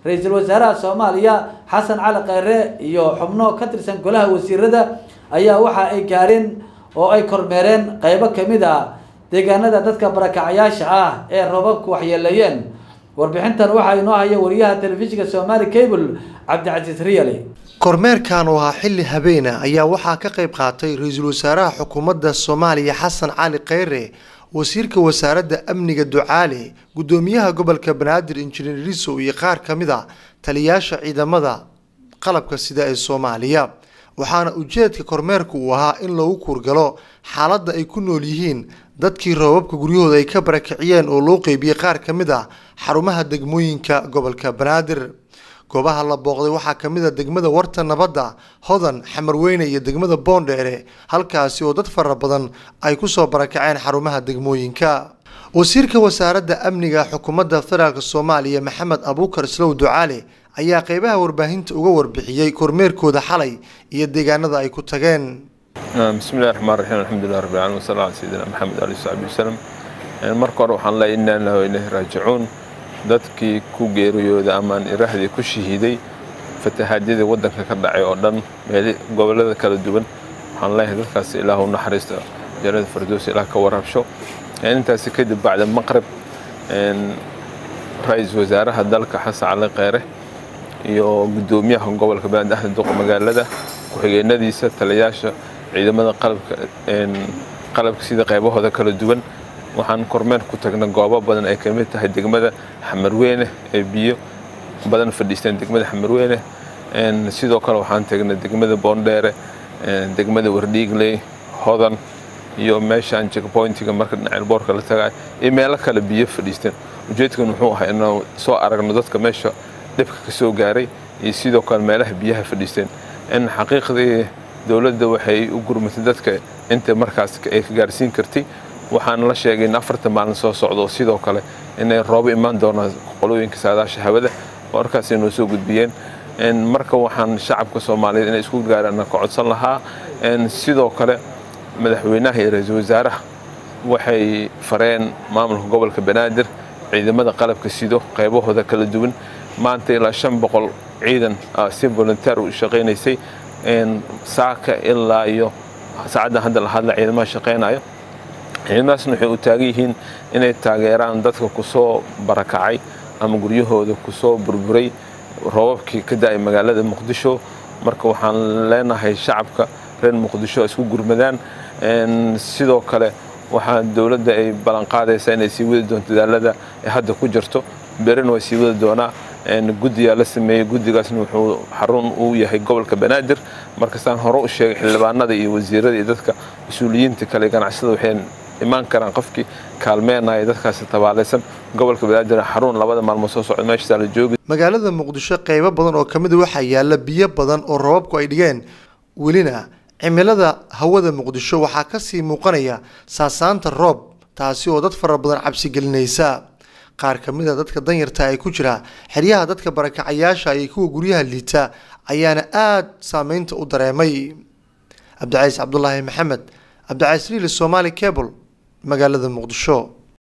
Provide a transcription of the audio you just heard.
ra-iisul wasaaraha soomaaliya xasan cali kheyre iyo xubno ka tirsan golaha wasiirada ayaa waxa ay gaareen oo ay kormeereen qeybo kamid a deegaanada dadka barakacayaasha ah ee roobabku waxyeeleeyeen warbixintan waxaa inoo haya wariyaha telefishinka somaali cable cabdicasiis riyali kormeerkan oo ahaa xilli habeena ayaa waxaa ka qayb qaatay ra-iisul wasaaraha xukuumadda soomaaliya xasan cali kheyre wasiirka wasaaradda amniga ducaale guddoomiyaha gobolka banaadir injineer risow iyo qaar ka mid a taliyaasha ciidamada qalabka sida ee soomaaliya waxaana ujeedka kormeerku uu ahaa in lagu kuurgalo xaaladda ay ku nool yihiin dadkii roobabka guryahooda ay ka barakiciyeen oo loo qeybiyey qaar ka mid ah xarumaha degmooyinka gobolka banaadir goobaha la booqday waxaa ka mid a degmada warta nabadda hodan xamarweyne iyo degmada boondheere halkaasi oo dad fara badan ay kusoo barakaceen xarumaha degmooyinka wasiirka wasaaradda amniga xukuumadda federaalk soomaaliya maxamed abuukar islow ducaale ayaa qeybaha warbaahinta uga warbixiyey kormeerkooda xalay iyo deegaanada ay ku tageen bismillahi raxmaan raxiim alxamdulilah rabbil caalamiin wasala ala sayidina maxamed ali saxbi wasalam marka hore waxaan leeyahay inna lillahi wa ilayhi raajicuun dadkii ku geeriyooda amaan iraahdii ku shahiiday fatahaadyadii waddanka ka dhacay oo dhan meeli gobollada kala duwan waxaan leeyahay dadkaas ilaah u naxariista jannada fardoos ilaah ka warabsho intaasi kadib bacda maqrib ra-iisul wasaaraha dalka xasan cali kheyre iyo guddoomiyaha gobolka banaadir axmed duqa magaalada ku-xigeenadiisa taliyaasha ciidamada qalabka qalabka sida qaybahooda kala duwan waxaan kormeer ku tagnay goobo badan ay kamid tahay degmada xamarweyne ee biyo badan fadhiisteen degmada xamarweyne sidoo kale waxaan tagnay degmada boondheere degmada wardhiigley hodan iyo meeshaan checkpointiga marka dhinaca boorka la tagay iyo meelo kale biyo fadhiisteen ujeedkan wuxuu ahaa inuu soo aragno dadka meesha dhibka ka soo gaaray iyo sidoo kale meelaha biyaha fadhiisteen in xaqiiqdii dowladda waxay u gurmatay dadka inta markaas ay ka gaarsiin kartay waxaan la sheegay in afarta maalin soo socdo sidoo kale inay roobo imaan doonaan qolooyinka saadaasha hawada warkaas inoo soo gudbiyeen marka waxaan shacabka soomaaliyeed inay isku gaaraan ka codsan lahaa sidoo kale madaxweynaha iyo ra-iisul wasaaraha waxay fareen maamulka gobolka banaadir ciidamada qalabka sido qaybahooda kala duwan maanta ilaa shan boqol ciidan si volunteer u shaqaynaysay saaka ilaa iyo saacaddan hadda la hadla ciidamaha shaqaynayo ciidamadaasna waxay u taagan yihiin inay taageeraan dadka kusoo barakacay ama guryahooda kusoo burburay roobabkii ka da-ay magaalada muqdisho marka waxaan leenahay shacabka reer muqdisho isku gurmadaan sidoo kale waxaa dowladda ay ballanqaadaysaa inay sii wadi doonto dadaalada ay hadda ku jirto berina way sii wadi doonaa guddigaa la sameeyey guddigaasna wuxuu xarun uu yahay gobolka banaadir markastaan hore u sheegay xildhibaanada iyo wasiirada iyo dadka mas-uuliyiinta kale ganacsada waxay imaan karaan qofkii kaalmeenaya dadkaasi tabaalaysan gobolka banaadir xarun labada maalmood soo socda meeshasaa la joogi magaalada muqdisho qeybo badan oo kamid a waxaa yaala biyo badan oo roobabku ay dhigeen welina cimilada hawada muqdisho waxaa kasii muuqanaya saasaanta roob taasi oo dad fara badan cabsi gelinaysa qaar ka mid a dadka danyarta ee ku jira xeryaha dadka barakacayaasha iyo kuwa guryaha liita ayaana aada saameynta u dareemay cabdicaiis cabdulaahi maxamed cabdicaiis riili somaali cable magaalada muqdisho